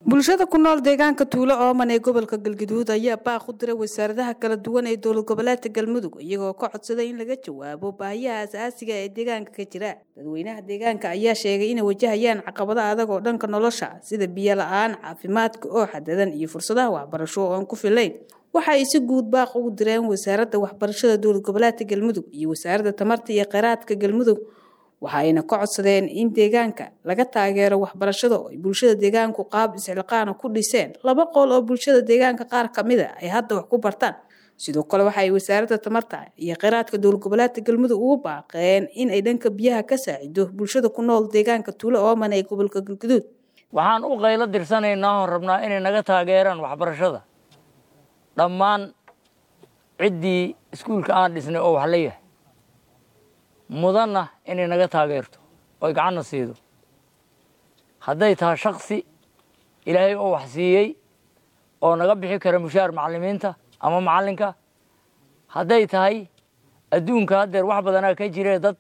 bulshada ku nool deegaanka tuulo ooman ee gobolka galgaduud ayaa baaq u diray wasaaradaha kala duwan ee dowlad goboleedka galmudug iyagoo ka codsaday in laga jawaabo baahiyaha asaasiga ee deegaanka ka jira dadweynaha deegaanka ayaa sheegay inay wajahayaan caqabado adag oo dhanka nolosha sida biyo la-aan caafimaadka oo xadadan iyo fursadaha waxbarasho oo aan ku filayn waxa ay si guud baaq ugu direen wasaaradda waxbarashada dowlad goboleedka galmudug iyo wasaaradda tamarta iyo kheyraadka galmudug waxa ayna ka codsadeen in deegaanka laga taageero waxbarashada oo ay bulshada deegaanku qaab isxilqaana ku dhiseen laba qool oo bulshada deegaanka qaar ka mid a ay hadda wax ku bartaan sidoo kale waxa ay wasaaradda tamarta iyo kheyraadka dowlad goboleedka galmudug ugu baaqeen in ay dhanka biyaha ka saacido bulshada ku nool deegaanka tuulo ooman ee gobolka galgaduud waxaan u qaylo dirsanaynaa oon rabnaa inay naga taageeraan waxbarashada dhammaan ciddii iskuulka aan dhisnay oo wax la yahay mudanna inay naga taageerto oy gacanna siido hadday tahay shaksi ilaahay oo wax siiyey oo naga bixi kara mushaar macallimiinta ama macallinka hadday tahay adduunka haddeer wax badanaa ka jiree dad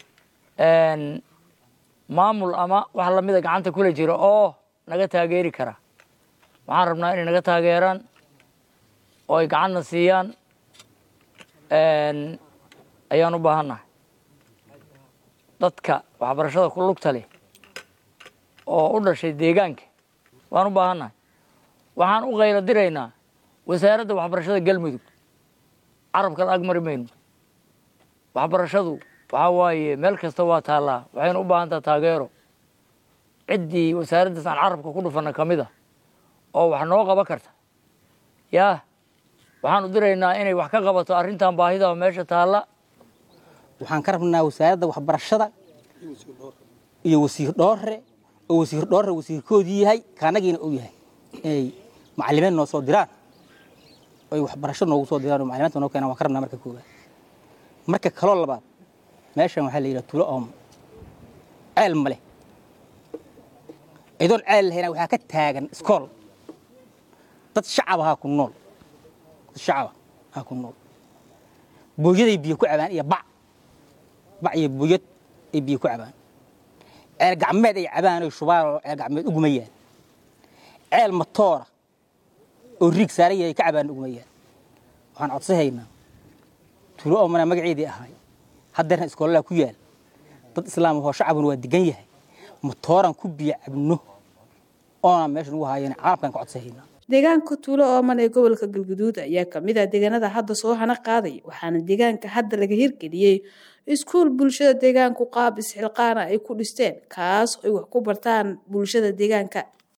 maamul ama wax lamida gacanta kula jira oo naga taageeri kara waxaan rabnaa inay naga taageeraan oo ay gacanna siiyaan ayaan u baahannahay dadka waxbarashada ku lugta leh oo u dhashay deegaanka waan u baahannahay waxaan u qaylo diraynaa wasaaradda waxbarashada galmudug carabka la agmari mayno waxbarashadu waxaa waaye meel kasta waa taallaa waxayna u baahan taha taageero ciddii wasaaraddaas aan carabka ku dhufanna ka mid a oo wax noo qaban karta yaa waxaan u diraynaa inay wax ka qabato arrintan baahida meesha taalla waxaan ka rabnaa wasaaradda waxbarashada iyo wasiir dhoore oo wasiir dhoore wasiirkoodii yahay kaanagiina uu yahay inay macalimiin noo soo diraan oy waxbarasho noogu soo diraan oo macalimaanta noo keenaan waan ka rabnaa marka koowaad marka kaloo labaad meeshan waxaa la yidhaha tulo oom ceel ma leh idoon ceel lahayna waxaa ka taagan iskool dad shacab ahaa ku nool dad shacaba ahaa ku nool booyaday biyo ku cabaan iyo bac bac iyo buyad ay biyo ku cabaan ceel gacmeed ay cabaan oy shubaan oo ceel gacmeed ugumayaan ceel matoora oo riig saaran yahay ka cabaan ugumayaan waxaan codsahaynaa tuulo oomana magaceedii ahaay haddeerna iskoolalaha ku yaal dad islaam ahoo shacabuna waa degan yahay matooran ku biyo cabno oona meesha ugu haayeen caalamkan ka codsahaynaa deegaanka tuulo ooman ee gobolka galguduud ayaa kamid ah deegaanada hadda soo hana qaaday waxaana deegaanka hadda laga hirgeliyey iskuul bulshada deegaanku qaab isxilqaana ay ku dhisteen kaas ay wax ku bartaan bulshada deegaanka